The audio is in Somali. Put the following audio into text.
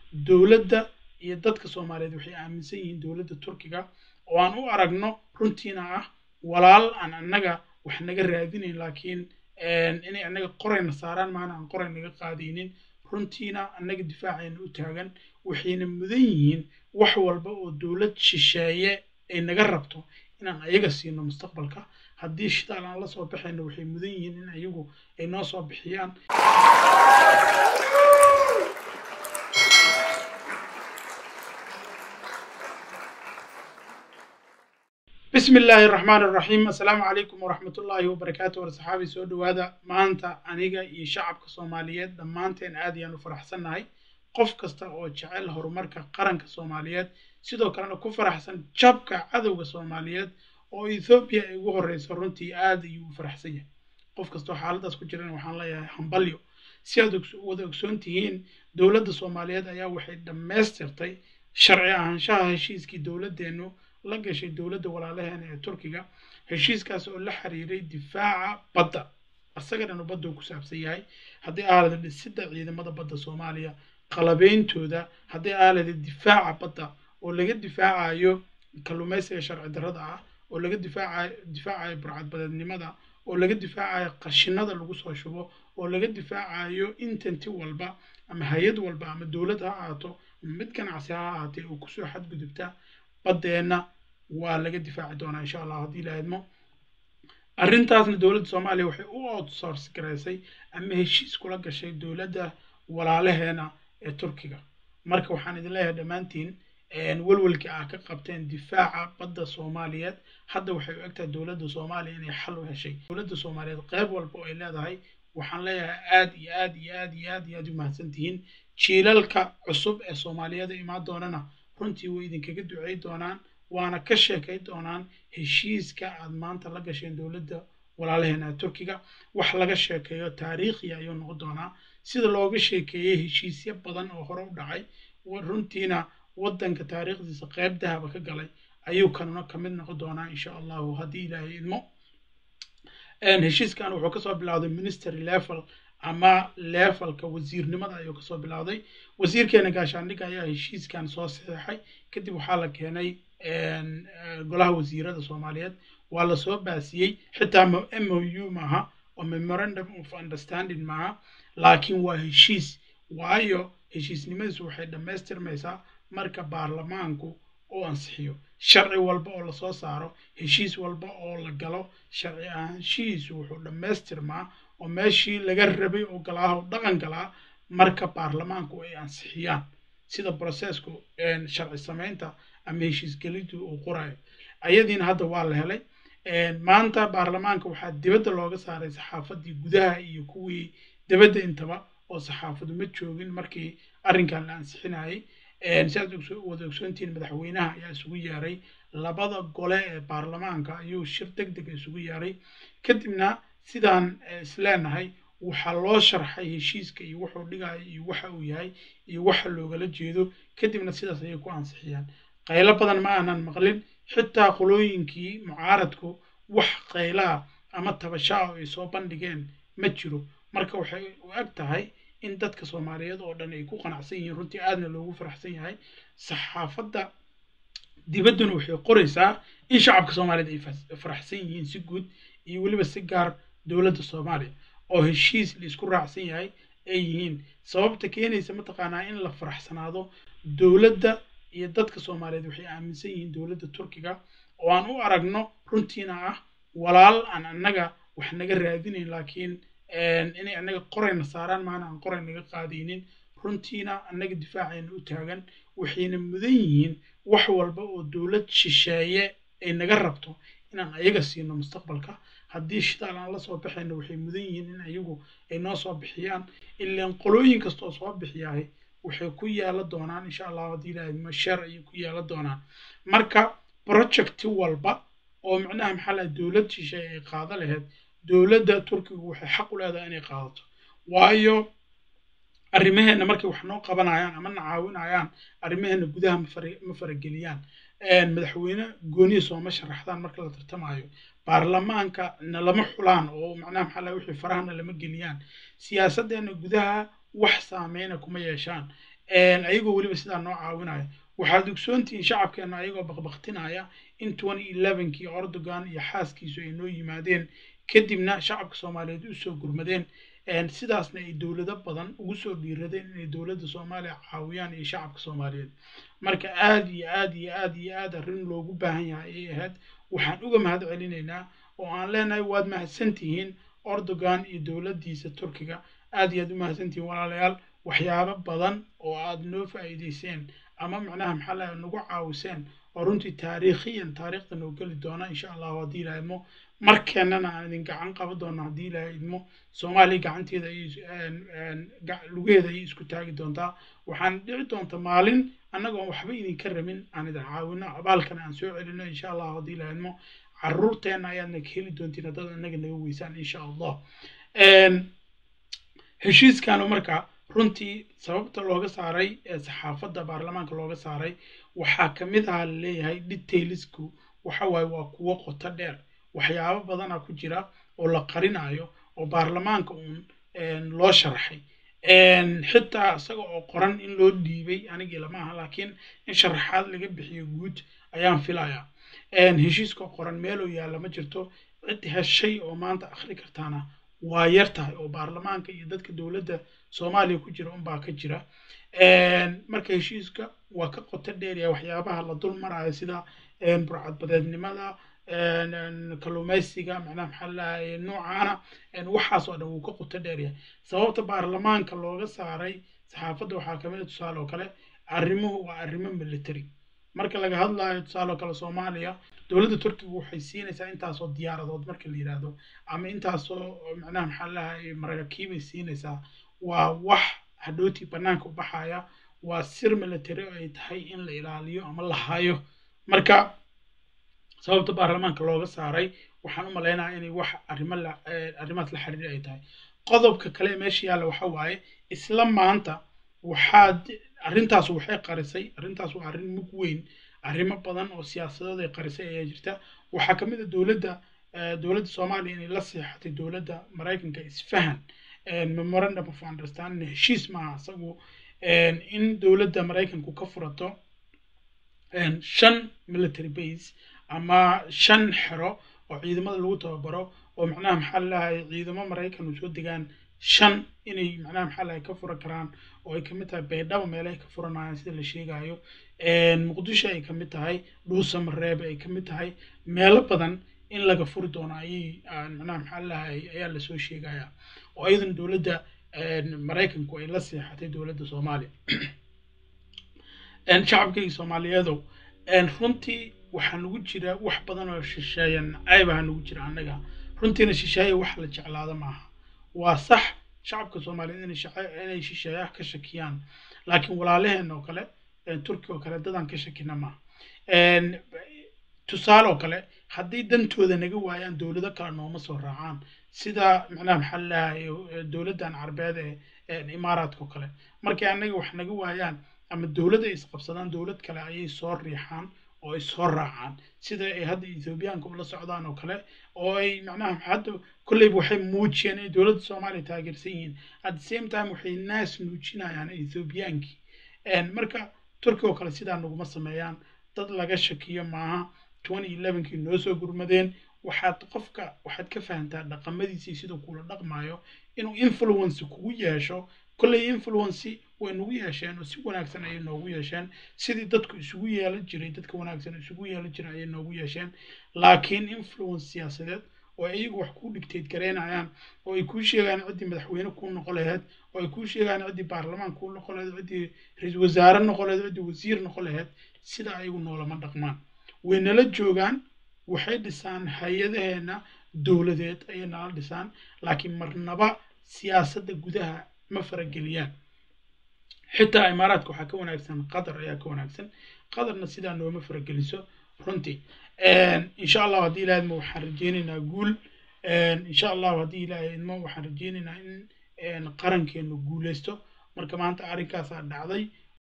dowladda iyo dadka soomaaliyeed waxay aaminsan yihiin dowladda turkiga oo aan u aragno runtiina ah walaal aan annaga wax naga raadinayn laakiin inay annaga qorayna saaraan maana aan qoray naga qaadaynin runtiina annaga difaacayna u taagan waxayna mudan yihiin wax walba oo dowlad shisheeye ay naga rabto inaan ayaga siino mustaqbalka haddii shidaal aan la soo baxayno waxay mudan yihiin in ayagu ay noo soo bixiyaan بسم الله الرحمن الرحيم السلام عليكم ورحمة الله وبركاته ورصحابي سو دوادا مانتا أنيغا iyo shacabka Soomaaliyeed dhammaanteen aad ayaan u faraxsanahay qof kasta oo jecel horumarka qaranka Soomaaliyeed sidoo kalena ku faraxsan jabka cadowga Soomaaliyeed oo Ethiopia ay ugu horeyso runtii aad ayuu u faraxsan yahay qof kasta oo xaaladaas ku jiran waxaan leeyahay hambalyo si aad wada ogsoon tihiin dowladda Soomaaliyeed ayaa waxay dhammaystirtay sharci ahaanshaha heshiiskii dowladdeenu la gashay dowladda walaalaheena ee turkiga heshiiskaas oo la xiriiray difaaca badda asaga dhan badda uu ku saabsan yahay haddii aalada dhisidda ciidamada badda soomaaliya qalabeyntooda haddii aalada difaaca badda oo laga difaacayo kalluumaysiga sharci darrada ah oo laga difaacayo difaacayo burcadbadeednimada oo laga difaacayo qashinada lagu soo shubo oo laga difaacayo intanti walba ama hay-ad walba ama dowlad ha ahaato ama mid ganacsi ha ahaatee oo kusoo xadgudubta baddeenna waa laga difaaci doonaa insha allah haddii la idmo arrintaasna dowladda soomaaliya waxay u outsource garaysay ama heshiis kula gashay dowladda walaalaheena ee turkiga marka waxaan idin leeyahay dhammaantiin welwelkii ah ka qabteen difaaca badda soomaaliyeed hadda waxay u egtahay dowladda soomaaliya inay xal u heshay dowladda soomaaliyeed qayb walba oo ay leedahay waxaan leeyahay aad iyo aad iyo aad iyo aad iyo aad u mahadsan tihiin jiilalka cusub ee soomaaliyeed imaan doonana runtii way idinkaga ducey doonaan waana ka sheekay doonaan heshiiska aad maanta la gasheen dowladda walaalaheena turkiga wax laga sheekeeyo taariikhiya ayuu noqon doonaa sida looga sheekeeyey heshiisyo badan oo hore u dhacay runtiina waddanka taariikhdiisa qayb dahaba ka galay ayuu kanuna ka mid noqon doonaa insha allahu haddii ilaahay idmo heshiiskan wuxuu kasoo bilowday ministry level ama levelka wasiirnimada ayuu kasoo bilowday wasiirkeena gaashaandhigga ayaa heshiiskan soo saxeexay kadib waxaa la keenay golaha wasiirada soomaaliyeed waa lasoo baasiyey xitaa m o u maaha oo memorandum of understanding maaha laakiin waa heshiis waayo heshiisnimadiisu waxay dhammaystirmaysaa marka baarlamaanku uu ansixiyo sharci walba oo lasoo saaro heshiis walba oo la galo sharci ahaanshihiisu wuxuu dhammaystirmaa oo meeshii laga rabay oo galaaha oo dhaqan galaa marka baarlamaanku ay ansixiyaan sida brocessku sharci samaynta ama heshiisgelintu uu qorayo ayadiina hadda waa la helay maanta baarlamaanka waxaa dibadda looga saaray saxaafadii gudaha iyo kuwii dibadda intaba oo saxaafadu ma joogin markii arrinkan la ansixinayay si aad wada ogsoontihiin madaxweynaha ayaa isugu yeeray labada gole ee baarlamaanka ayuu shir deg deg isugu yeeray kadibna sidaan isleenahay waxaa loo sharxay heshiiska iyo wuxuu dhigaya iyo waxa uu yahay iyo waxa loogala jeedo kadibna sidaas ayay ku ansixiyaan qaylo badan ma aanan maqlin xitaa qolooyinkii mucaaradku wax qaylaha ama tabashaa oo ay soo bandhigeen ma jiro marka waxay u eg tahay in dadka soomaaliyeed oo dhan ay ku qanacsan yihiin runtii aadna loogu faraxsan yahay saxaafadda dibadduna waxay qoraysaa in shacabka soomaaliyeed ay faraxsan yihiin si guud iyo weliba si gaar dowladda soomaaliya oo heshiis la isku raacsan yahay ay yihiin sababta keenaysa mataqaanaa in la faraxsanaado dowladda iyo dadka soomaaliyeed waxay aaminsan yihiin dowladda turkiga oo aan u aragno runtiina ah walaal aan annaga wax naga raadinayn laakiin inay annaga qorayna saaraan maana aan qoray naga qaadaynin runtiina annaga difaacayna u taagan waxayna mudan yihiin wax walba oo dowlad shisheeye ay naga rabto inaan ayaga siino mustaqbalka haddii shidaal aan la soo baxayno waxay mudan yihiin in ayagu ay noo soo bixiyaan ilaan qolooyin kastoo soo bixiyahay waxay ku yeela doonaan insha allah haddii ilaahay masheer ayay ku yeela doonaan marka project walba oo macnaha maxaa lahay dowlad shisheeye ay qaado lahayd dowladda turkigu waxay xaq u leedahay inay qaadato waayo arrimaheena markay wax noo qabanayaan ama na caawinayaan arrimaheena gudaha ma farageliyaan madaxweyne gooniya sooma sharaxdaan marka la tartamayo baarlamaanka nalama xulaan oo macnaha maxaa lahay wixii farahana lama geliyaan siyaasaddeena gudaha wax saameyna kuma yeeshaan ayagoo weliba sidaa noo caawinaya waxaad ogsoontihiin shacabkeena ayagoo baqbaqtinaya in twenty elevenkii erdogan iyo xaaskiisu ay noo yimaadeen kadibna shacabka soomaaliyeed usoo gurmadeen sidaasna ay dowlado badan ugu soo dhiiradeen inay dowladda soomaaliya caawiyaan iyo shacabka soomaaliyeed marka aad iyo aad iyo aad iyo aad arrin loogu baahan yahay ayay ahayd waxaan uga mahad celinaynaa oo aan leenahay waad mahadsantihiin erdogan iyo dowladdiisa turkiga aad iyo aad u mahadsantihiin walaalayaal waxyaabo badan oo aad noo faa'iidayseen ama macnaha maxaa laha nagu caawiseen oo runtii taariikhiyan taariikhda noo geli doona insha allahu haddii ilaha idmo markeennana aan idin gacan qaban doona haddii ilaha idmo soomaaliya gacanteeda lugeeda ayay isku taagi doontaa waxaan dhici doonta maalin annagoon waxba idinka rabin aan idin caawino abaalkana aan soo celino insha allahu haddii ilaha idmo caruurteenna ayaadna ka heli doontiin haddad annaga naga weysaan insha allah heshiiskanu marka runtii sababta looga saaray ee saxaafadda baarlamaanka looga saaray waxaa ka mid aha laleeyahay detailsku waxa waaye waa kuwo qoto dheer waxyaabo badana ku jira oo la qarinayo oo baarlamaanka uun loo sharaxay xitaa isaga oo qoran in loo dhiibay anigii lama aha laakiin in sharaxaad laga bixiyo guud ayaan filayaa heshiiska qoran meeloo yaalla ma jirto cid heshay oo maanta akhri kartaana waa yar tahay oo baarlamaanka iyo dadka dowladda soomaaliya ku jira unbaa ka jira marka heshiiska waa ka qoto dheeraya waxyaabaha la dul marayo sida burcadbadeednimada kalluumaysiga macnaha maxaa lahaye noocaana waxaas oo dhan wuu ka qoto dheeryahay sababta baarlamaanka looga saaray saxaafadda waxaa kamid a tusaale oo kale arrimuhu waa arrimo military marka laga hadlayo tusaale oo kale soomaaliya dowladda turkiga waxay siinaysaa intaasoo diyaaradood marka la yidhaahdo ama intaasoo macnaha maxaa lahaye maraakiibay siinaysaa waa wax hadhootii bannaanka u baxaya waa sir military oo ay tahay in la ilaaliyo ama la hayo marka sababta baarlamaanka looga saaray waxaan u malaynayaa inay wax arrimo la arrimahaas la xiriir ay tahay qodobka kale meesha yaalla waxa waaye isla maanta waxaad arrintaas waxay qarisay arrintaas waa arrin mug weyn arrimo badan oo siyaasadood ay qarisay ayaa jirta waxaa ka mid a dowladda dowladda soomaaliya inay la seexatay dowladda maraykanka isfahan memorandum of understanding heshiis maaha isagu in dowladda maraykanku ka furato shan military base ama shan xero oo ciidamada lagu tababaro oo macnaha maxaa lahay ciidamo maraykan u soo degaan shan inay macnaha maxaa lahay ka fura karaan oo ay kamid tahay baydhabo meelahay ka furanayaan sida la sheegayo muqdisho ay kamid tahay dhuusamareebe ay kamid tahay meelo badan in laga furi doono ayay macnaha maxaa lahay ayaa lasoo sheegaya oo ayadan dowladda maraykanku ay la seexatay dowladda soomaaliya shacabkayga soomaaliyeedow runtii waxaa nagu jira wax badan oo shisheeya nacaybaha nagu jira annaga runtiina shisheeye wax la jeclaado maaha waa sax shacabka soomaaliyeed inay shisheeyaha ka shakiyaan laakiin walaalaheen oo kale turki oo kale dadaan ka shakina maaha tusaale oo kale haddii dantooda naga waayaan dowlado kale nooma soo raacaan sida macnaha maxaa lahaye dowladdan carbeed ee imaaraadka oo kale markay annaga wax naga waayaan ama dowlad ay isqabsadaan dowlad kale ayay soo riixaan oo ay soo raacaan sida ay hadda ethoobiyaanka ula socdaan oo kale oo ay macnaha hadda kolleyba waxay muujiyeen inay dowladda soomaaliya taageersan yihiin at the same time waxay naas nuujinayaan ethoobiyankii marka turki oo kale sidaa naguma sameeyaan dad laga shakiyo maaha twenty elevenkii noo soo gurmadeen waxaad qofka waxaad ka fahantaa dhaqamadiisii siduu kula dhaqmayo inuu influence kugu yeesho kolley influency way nagu yeesheen oo si wanaagsan ayay noogu yeesheen sidii dadku isugu yeelan jiray dadka wanaagsan isugu yeelan jiray ayay noogu yeesheen laakiin influence siyaasadeed oo ay iyagu wax kuu dhigteed garaynayaan oo ay kuu sheegaan ciddii madaxweyne kuu noqon laheyd oo ay kuu sheegaan ciddii baarlamaan kuu noqon laheyd ciddii ra-iisul wasaare noqon laheyd ciddii wasiir noqon laheyd sida ayagu noolama dhaqmaan way nala joogaan waxay dhisaan hay-adaheena dowladeed ayay nala dhisaan laakiin marnaba siyaasadda gudaha ma farageliyaan xitaa imaaraadka waxaa ka wanaagsan qatar ayaa ka wanaagsan qatarna sidaa nooma farageliso runtii insha allahu haddii ilaha idmo waxaan rajeynaynaa guul insha allahu haddii ilaha idmo waxaan rajeynaynaa in qarankeenu guuleysto marka maanta arrinkaasaa dhacday